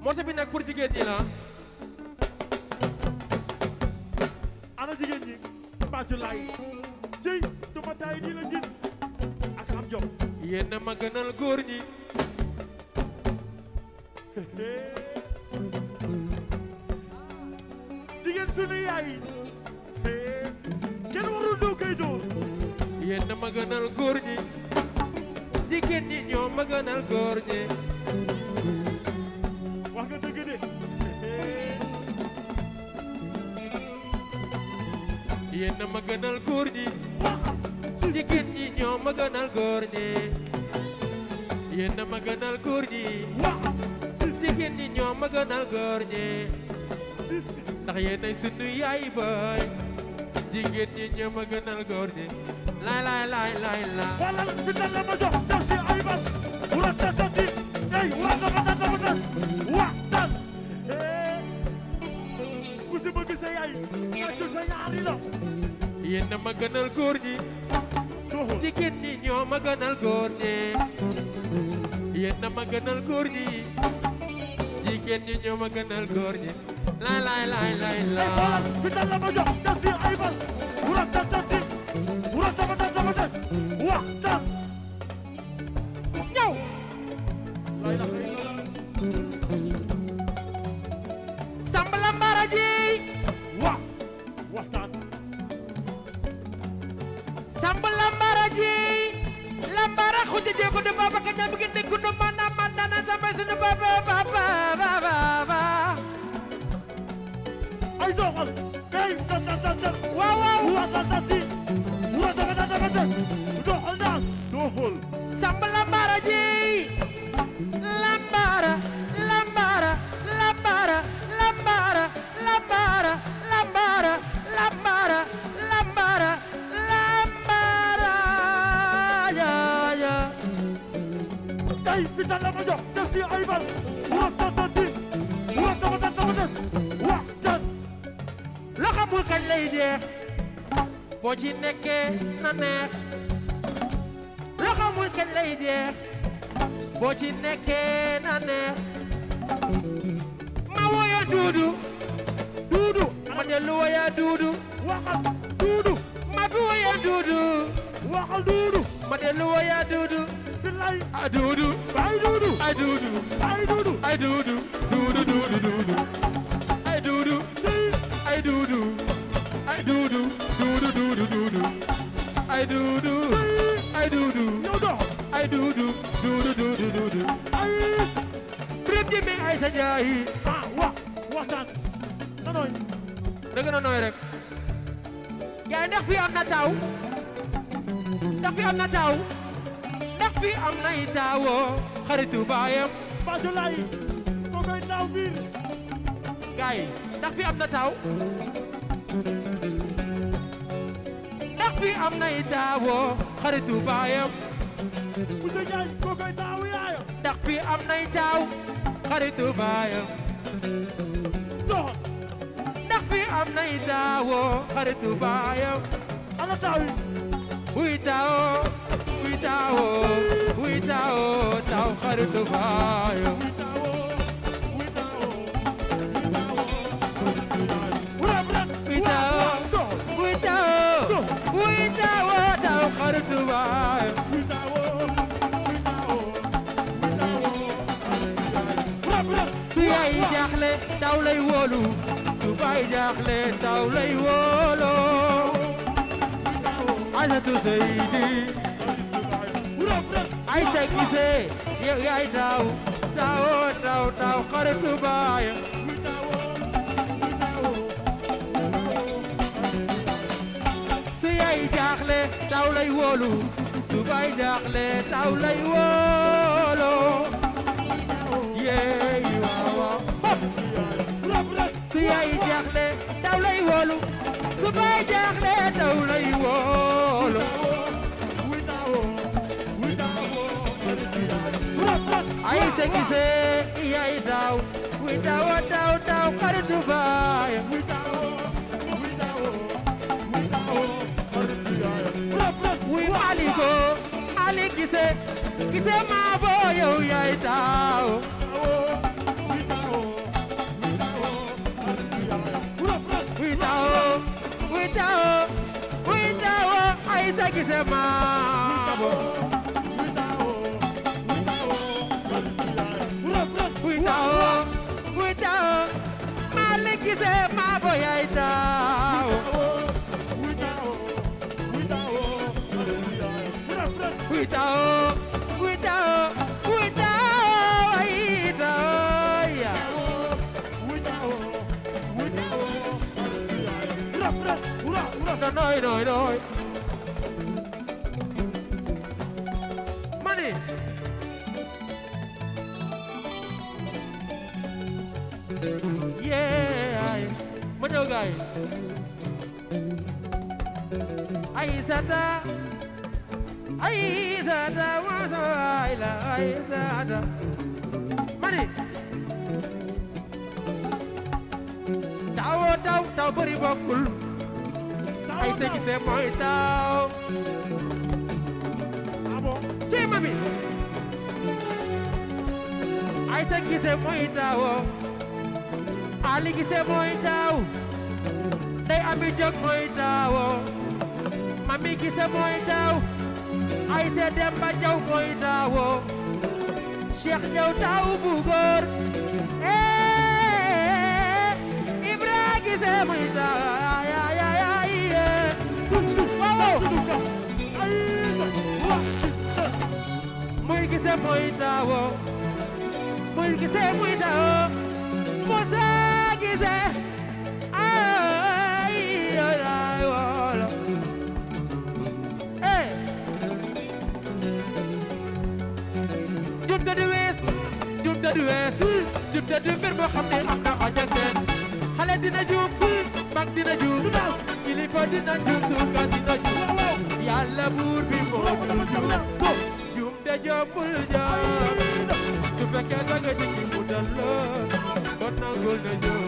morceau bi nag pour jigéen ñi la ana jigéen ñi bàccu laay cey duma taay di la jin ak am jom yéen a ma gënal góor ñi jigéen sunu yaay kenn warul doo koy dóor yéen a ma gënal góor ñi jigéen ñi ñoo ma gënal góor ñi wax nga dëgg de yéen a ma gënal góor ñi jigéen ñi ñoo ma gënal góor ñi yéen a ma gënal góor ñi jigéen ñi ñoo ma gënal góor ñi ndax yéenay sunu yaay baay jigéen ñi ñoo ma gënal góor ñi laay laay laay laay laay walal fi tan la ma jox def si ay bas wura tatati ey wura dafa tan dafa tas waxtaan ku si bëgg sa yaay tàccu sa ñaari la yéen a ma gënal góor ñi jigéen ñi ñoo ma gënal góor ñi yéen a ma gënal góor ñi jigéen ñi ñoo ma gënal góor ñi laay laay laay laay ey walal laay fi tan la ma jox def si ay bas wura tatati wura dafa tan dafa tas waxtaan ñëw la ilaha illallah samb la mbara ji wa waxtaan samb la mbara ji la mbara xuja je ko de baba ka ñam gi nekku no mana mana na sama sunu baba baba baba baba ay doxal ey tatatatat waaw waaw wura tatati wura dafa tan dafa tas doxal naas doxal samb la mbara ji la mbara la mbara la mbara la mbara la mbara la mbara la mbara la mbara la mbara ya ya tey fi tan la ma jox def si ay bal wura tatati wura dafa tan dafa tas waxtaan loo xamul kañ lay jeex boo ci nekkee na neex loo xamul kañ lay jeex boo ci nekkee na neex ma woya duudu duudu ma dellu woya duudu waxal duudu ma fi woya duudu waxal duudu ma dellu woya duudu billaay a duudu ay duudu ay duudu ay duudu ay duudu duudu duudu duudu ay duudu ay duudu ay duudu duudu duudu duudu ay duudu ay duudu yow dox ay duudu duudu duudu duudu ay prib jimi ay sa jaayi ah wa waxtaan nanoy da gën a nooy rek gaay ndax fii am na taw ndax fii am na taw ndax fii am na i taawoo xaritu baayam Fatou Laye ko koy taw biir gaay ndax fii am na taw ndax fii am na i taawoo xaritu baayam Moussa Ndiaye ko koy taw yaayam ndax fii am na i taaw xaritu baayam doxal ndax fii am na i taawoo xaritu baayam ana taw yi wuy taawoo wuy taawoo wuy taawoo taw xaritu baayam wuy taawoo wuy taawoo wuy taawoo wuy taawoo doxal wuy taawoo wuy taawoo taw xaritu baayam wuy taawoo wuy taawoo wuy taawoo su yaay jaaxle taw lay wóolu su baay jaaxle taw lay wóolu Aysatu Seydi Aysa Gise yow yaay taw taw taw taw xaritu baayam su yaay jaaxle taw lay wóolu su baay jaaxle taw lay wóolu yeey waaw waaw su yaay jaaxle taw lay wóolu su baay jaaxle taw lay wóolu Aysa Gise yaay taw wi taw taw taw xaritu baayam wi Maliko Malik Gise Gise maa boo yow yaay taw witao witao Aïssa Gise maabo witao witao Malick Gise maabo yaay taaw witao witao witao Aïssa ya no noy noy noy mani yeah ma ñëw gaay Aïssata Aïssata wasa waay la Aïssata mani taw taw taw bëri bokkul Aïssa Gise mooy taw ci mami Aïssa Gise mooy taw Ali Gise mooy taw Ndey Ami Jóg mooy taw Mami Gise mooy taw Aïssa Demba Jaw mooy taw Cheikh Jaw taw bu góor eh Ibra Gise mooy taw ay ay ay ay waaw muy gise muy tawo muy gise muy tawo Musa gise ay ay ay wala eh jum te di wees jum te di wees jum te di mbir boo xam ne am na xaja seen xale dina juum mag dina juum kilifa dina juum suuka dina juum yàlla buur bi moo dul juum juum de jombul jaam su fekkee da nga jikki mu dal la kon nangul na juum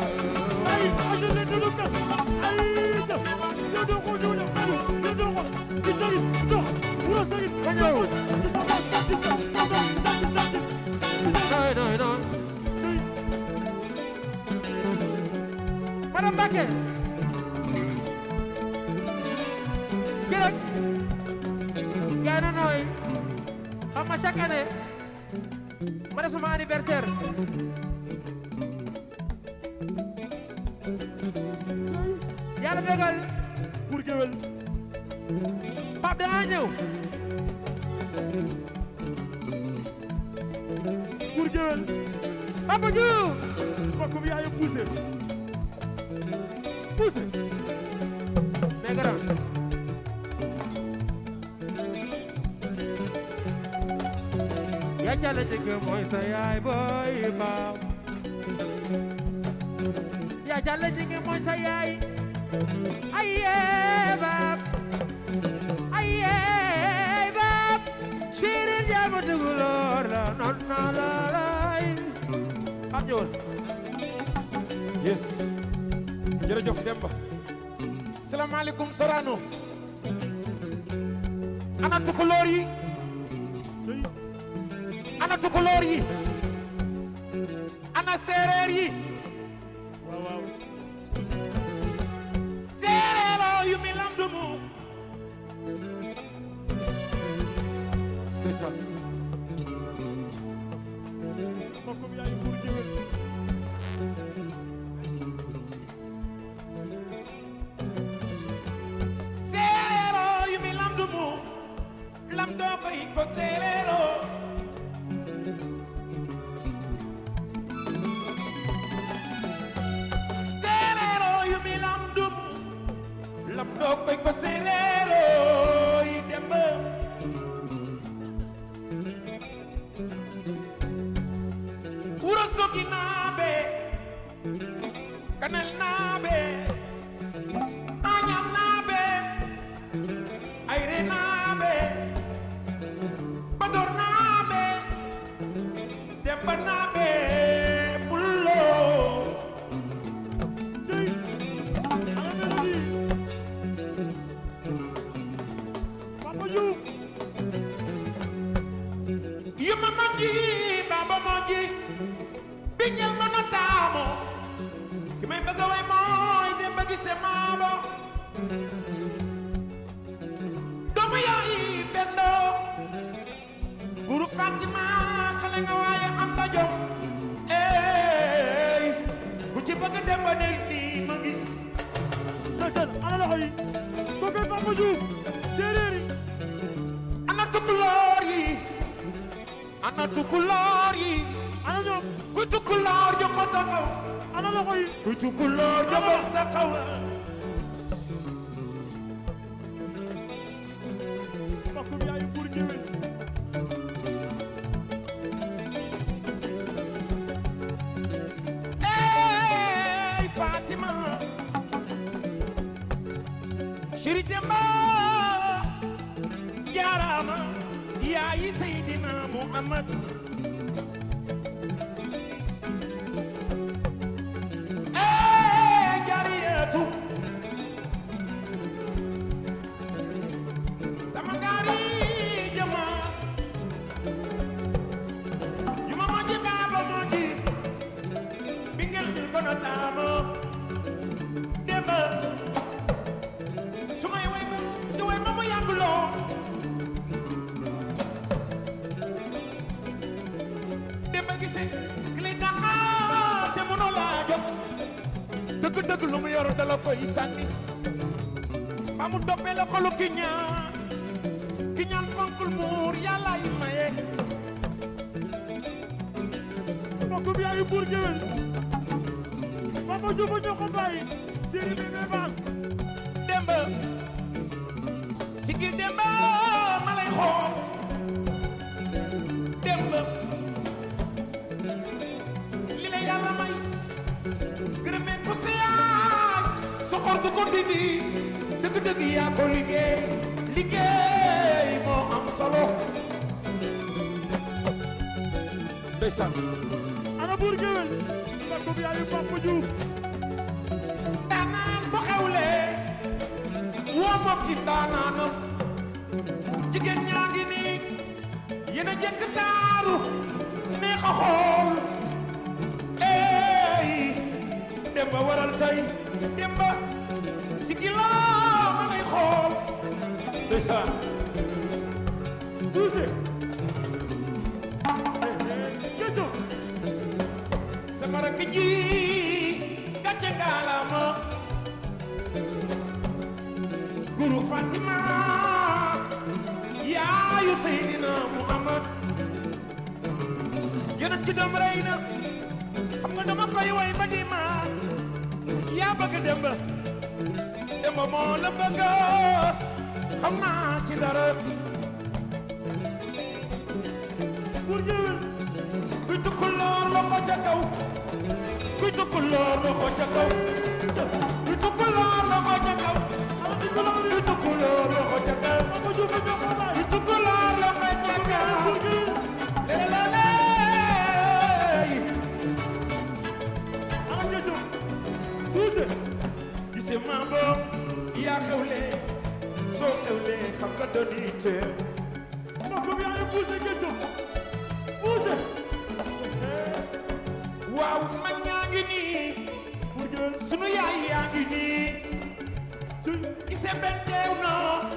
nooy nooy nooy madame Mbacké kii rek gaay na nooy xam nga chaque année ma def sama anniversaire yàlla dogal Pape da nga ñëw Papa Diouf mais grand yaa jàlla jëkk mooy sa yaay booy baaw yaa jàlla jëkk mooy sa yaay ayee baab ayee baab siirin jaamu tuguloor la non na la lay am ñëwal yes jërëjëf Demba salaamaaleykum Sorano ana tukulóor yi ana tukulóor yi ana séeréer yi séeréeroo yu mi lamdumu ndeysaan séeréeroo yu mi lamdumu lam doo koy ko séeréeroo séeréeroo yu mi lamdumu lam doo koy ko séeréeroo yi demba wuro sogi naabe kanel naabe añam naabe ayre naabe bador naabe demba naabe pullo yuma moji baba moji biñal ma notaamo ki may bëgg a way mooy demba gise maabo doomu yaay Pendo guru Fatima xale nga waaye am nga jom ey ku ci bëgg dem ba del nii ma gis Tëjal ana loxo yi kooku Papa Diouf séeréer yi ana tukulóor yi ana tukulóor yi ana ñoom ku tukulóor joko taxaw ana loxo yi ku tukulóor joko taxaw mbokkum yaayu buur géwél ey Fatima Chéri Demba jaaraama yaayi Seydina Muhammad ey jariyatu sama ngaari jama yu ma moji baaba moji bingel bono taamo demba su may way ba di way ba mu yàgg loo demba gise kili daka te mënoo laa jot dëgg dëgg lu mu yor dala koy sànni ba mu toppee la xolu ki ñaan ki ñaan fonkul muur yàlla yi maye mbokkum yaayu buur géwél Papa Diouf a ñoo ko bàyyi séeréer bi bee baas demba sigil demba ma lay xool demba li la yàlla may gërëmee ko sa yaay soxor du ko dindi dëgg-dëgg yaa ko liggéey liggéey moo am solo ndeysaan ana buur géwél mbokkum yaayu Papa Diouf ndaanaan bu xewlee woo mbokki ndaanaanam jigéen ñaa ngi nii yéen a jekk taaru neex a xool eey demba waral tey demba sigila ma lay xool ndeysaan Buuse Géjo sama rakk ji gàcce ngaalama guru Fatima yaayu Seydina Muhammad yonent ci doom rey na xam nga dama koy way ba di ma yaa bëgg demba demba moo la bëgg xam naa ci dara buur géwél kuy tukkuloor loxo ca kaw kuy tukkuloor loxo ca kaw kuy tukkuloor loxo ca kaw ana Nicolas kuy tukkuloor loxo ca kaw Papa Diouf a ñoo ko bàyyi kuy tukkuloor loxo ca kaw buur géwél leleleley ana Géjo Buuse gise maa boom yaa xewle soo xewle xam nga doon teew mbokkum yaayu Buuse Géjo Buuse waaw mag ñaa ngi nii buur géwél sunu yaay yaa ngi nii cuy gise benn teew na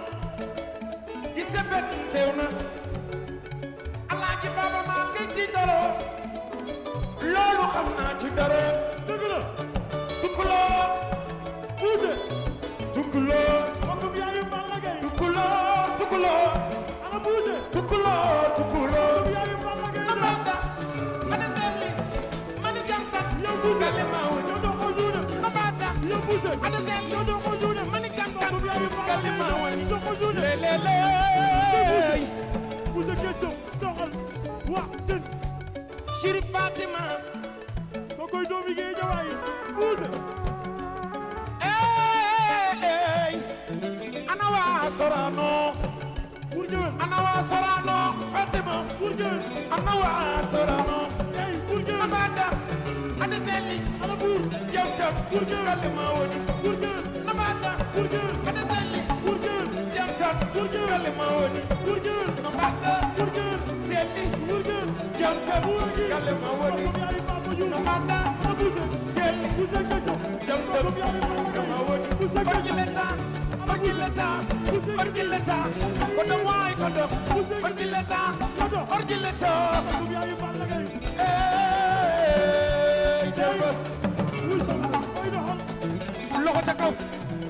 gise benn teew na alaaji baaba maa ngi ci dara loolu xam naa ci dara dëgg la tukkuloo Buuse tukkuloo mbokkum yaayu Balla Gaye tukkuloo tukkuloo ana Buuse tukkuloo tukkuloo mbokkum yaayu Balla Gaye na banta mani selli mani jamtat yow Buuse gale maa woni yow doo ko juune na banta yow Buuse mani selli yow doo ko juune mani jamtat mbokkum yaayu Balla gale maa Gaye woni doo ko juune leleley Buuse Géjo doxal wa jën Chérif Fatima ko koy doomi géej jawaay Buuse ey ana waa Sorano buur géwél ana waa Sorano Fatima buur géwél ana waa Sorano ey buur géwél Nabada ade selli ana buur jawtam Buur géwél. galle ma woni buur géwél Nabada buur géwél ade selli buur géwél jawtam Buur géwél. galle ma woni buur géwél Nabada buur géwél selli buur géwél jawtam galle ma woni mbokkum yaayu Papa Diouf Nabada ana Buuse selli Buuse Géjo jawtam mbokkum yaayu Balla galle ma Gaye woni Buuse Fajile Géjo tan Orgileta, Orgileta, kodo waay kodo, Orgileta, Orgileta, Comme yaayu Balla Gaye. eh, Demba, Wuy sa koy doxal. loxo ca kaw,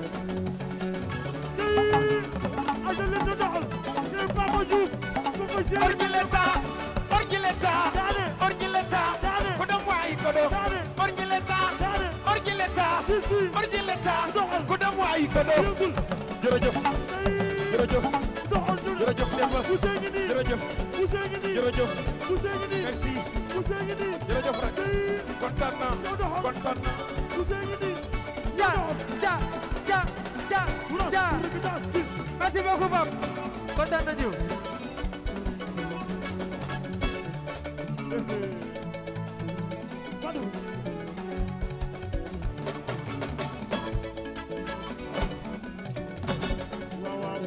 Aja leen di doxal. Kii Papa Diouf. Ko koy seet. Orgileta, Orgileta, Daane. Orgileta, Daane. kodo waay kodo, Daane. Orgileta, Daane. Orgileta, Si, si. Orgileta, Doxal. kodo waay kodo. Yëngul. Jërëjëf, jërëjëf, Doxal ñu ne. jërëjëf Demba, Ousseyn ngi nii. jërëjëf, Ousseyn ngi nii. jërëjëf, Ousseyn ngi nii. merci, Ousseyn ngi nii. jërëjëf rek, kontaan naa, kontaan naa. Ousseyn ngi nii. ja ja ja ja ja merci beaucoup Pape kontaan nañu Fadou. waaw waaw.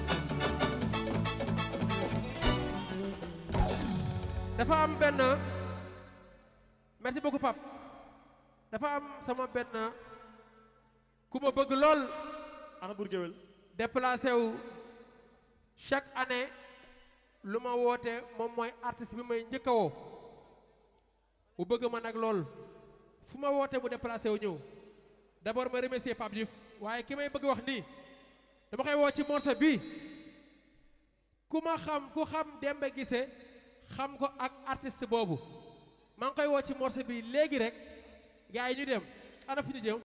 dafa am benn merci beaucoup Pape dafa am sama benn ku ma bëgg lool ana Bour Gueweul. déplacé wu chaque année lu ma woote moom mooy artiste bi may njëkk a woo bu bëgg ma nag lool fu ma woote mu déplacé wu ñëw d'abord ma remercier Pape Diouf waaye ki may bëgg wax nii dama koy woo ci morceau bi ku ma xam ku xam Demba Guissé xam ko ak artiste boobu maa ngi koy woo ci morceau bi léegi rek gars yi ñu dem ana fu ñu jëm